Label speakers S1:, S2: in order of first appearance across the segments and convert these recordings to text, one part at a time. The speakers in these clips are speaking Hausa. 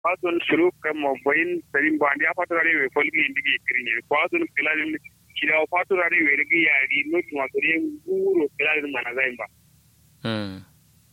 S1: kwason suru kan mo boyin sarin ba ndi afato rare we folgi ndigi kirinye kwason kilalin kida afato rare we rigi yari no tuma kore nguro kilalin mana zaimba
S2: mm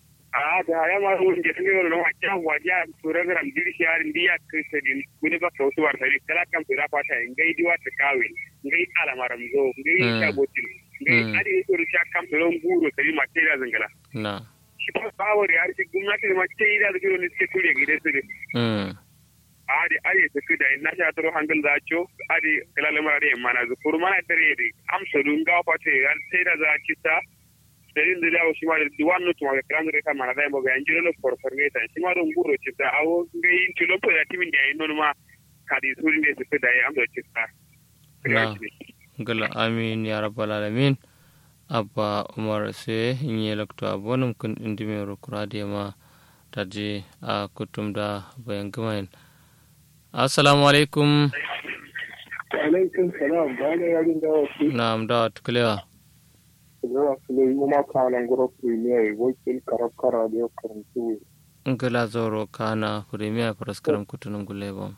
S1: a da ya ma won je tani no ma kya waja sura garam diri shar ndiya krisedin kuni ba kausu war sai kala kan sura fata ngai diwa ta kawe ngai ala maram zo ngai ta botin ngai adi suru sha kam sura nguro sai ma tira zangala
S2: na
S1: shi ba bawar ya ce gwamnati da ma tira da ne suke ture gida su
S2: mm
S1: adi adi su kuda na sha taro hangal za cho adi kala lamar da mana zu furu mana dare da amsa dun ga fata ya sai da za ki ta sai da dawo shi ma da duwan no tuma kran da ka mana da mo ga anjiro no for for geta shi ma don guro ci ta awo ga yin tilo po da timin da yin ma kadi surin da su kuda ya amsa ci ta
S2: na gala amin ya rabbal alamin abba umar se nye lakto abonum kun indime ro kurade ma taji a kutum da bayan gamayin assalamu alaikum
S3: alaikum salam ba da yarin da wasu
S2: na'am da tuklewa
S3: zuwa su ne yi ma kanan gura premier wakil karab kara da yau karantu
S2: ngala zoro kana premier praskaram kutunum gulebo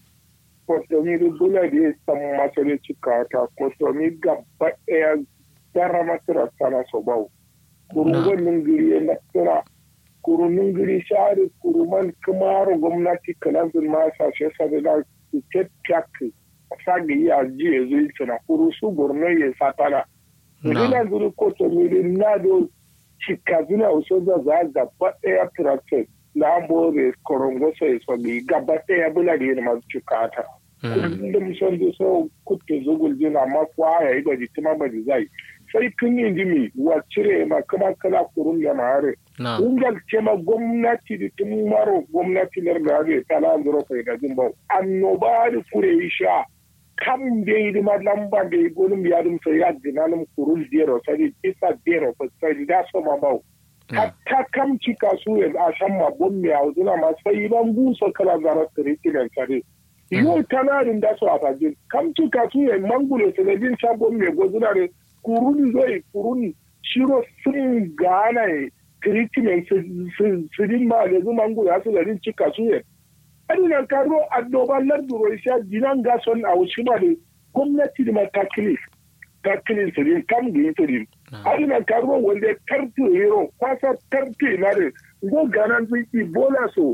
S3: kotomi da bula da ya san masa da cika ta kotomi gaba ɗaya gara masira sana so bau kurungon nungiri ya nasira kurunin giri shari kuruman kamaro gwamnati kalanzin masa shi sabi da tiket kyak sagi ya ji ya zuyi tuna kuru su borno ya satana Nina zuri koto miri nado cika zuna uso za za gaba ɗaya tractor na more korongo so iso bi gaba ɗaya bula da yana masu cika ta. Kullum son da so kutte zugul jina ma kwa ya yi da jitima ba zai. Sai tun yin jimi wa cire ma kuma kala kurun ya mare. Ungal ce ma gwamnati da tun maro gwamnati na da ya tala zuro kai da jin bau. Annoba da kure yi sha. kam da yi ma lamba da yi gonin ya dum sai ya dinanum kurul dero sai isa dero fa sai da so ma bau hatta kam ci kasu ya a san ma bon mi auduna ma sai ban buso kala zara tare tilan tare yo tanarin da so a fajin kam ci kasu ya mangulo sai din sa bon mi gozuna re kurun zoi kurun shiro sun gana e treatment su din ma da zuma mangulo ya su da din ci kasu ya adina karo annoban larduro isa jinan gason a wasu ma da gwamnati da matakili takilin sirin kam da yin sirin adina karo wanda tarti hero kwasa tarti na da go ganan zai ebola so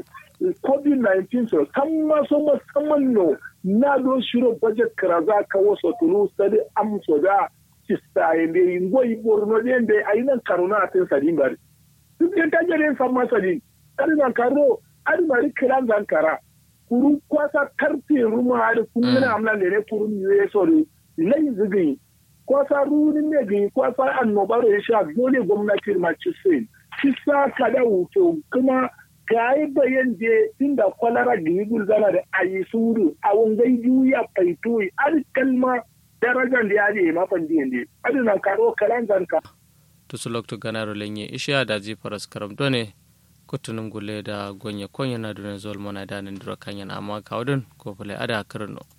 S3: covid-19 so kan maso musamman no na don shiro budget karaza ka wasu tulu sadi amso da cista yende ngo iborno yende ayinan karuna atin sadin bari duk yan tajere san masadin adina karo adimari kiran zankara kuru kwasa karfe ruma hadi kungina amna lere kuru ne sori lai zigi kwasa runin ne gi kwasa annobaro ya sha dole gwamnati ma ci sai ci sa kada wuto kuma kai bayan je inda kwalara gi gulzana da ayi suru a wangai juya faitu ar kalma darajar da yaje ma fandi ne adina karo kalan zanka
S2: to su lokto ganaro lenye isha da ji faras karam done kutunum gule da gonya konya na dunen zol mona da nan dura kanyan amma kawdun ko fule ada karno